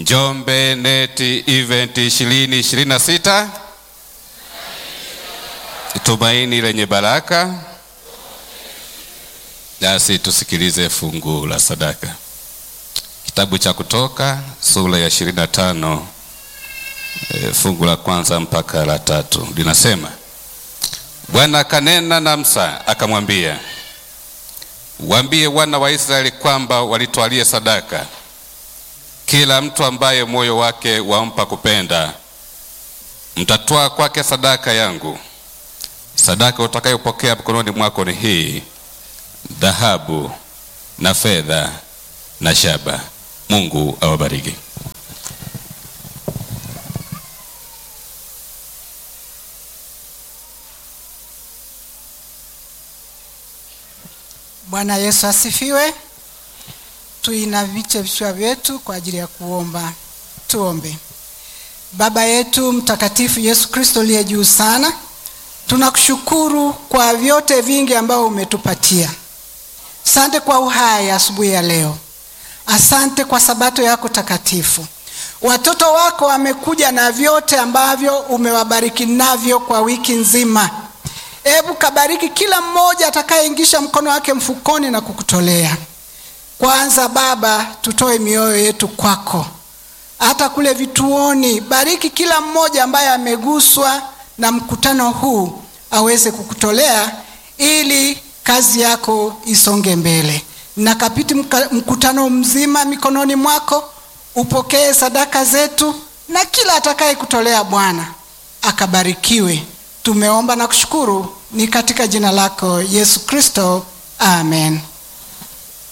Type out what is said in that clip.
Njombe Net Event 2026 tumaini lenye baraka. Nasi tusikilize fungu la sadaka, kitabu cha Kutoka sura ya 25 e, fungu la kwanza mpaka la tatu linasema, Bwana akanena na Musa akamwambia, waambie wana wa Israeli kwamba walitwalie sadaka kila mtu ambaye moyo wake wampa kupenda, mtatwaa kwake sadaka yangu. Sadaka utakayopokea mkononi mwako ni hii: dhahabu na fedha na shaba. Mungu awabariki. Bwana Yesu asifiwe. Tuinamishe vichwa vyetu kwa ajili ya kuomba. Tuombe. Baba yetu mtakatifu Yesu Kristo uliye juu sana, tunakushukuru kwa vyote vingi ambao umetupatia. Asante kwa uhai asubuhi ya leo. Asante kwa sabato yako takatifu. Watoto wako wamekuja na vyote ambavyo umewabariki navyo kwa wiki nzima. Hebu kabariki kila mmoja atakayeingisha mkono wake mfukoni na kukutolea. Kwanza Baba, tutoe mioyo yetu kwako, hata kule vituoni. Bariki kila mmoja ambaye ameguswa na mkutano huu aweze kukutolea, ili kazi yako isonge mbele. Nakapiti mkutano mzima mikononi mwako, upokee sadaka zetu, na kila atakaye kutolea Bwana akabarikiwe. Tumeomba na kushukuru, ni katika jina lako Yesu Kristo, amen.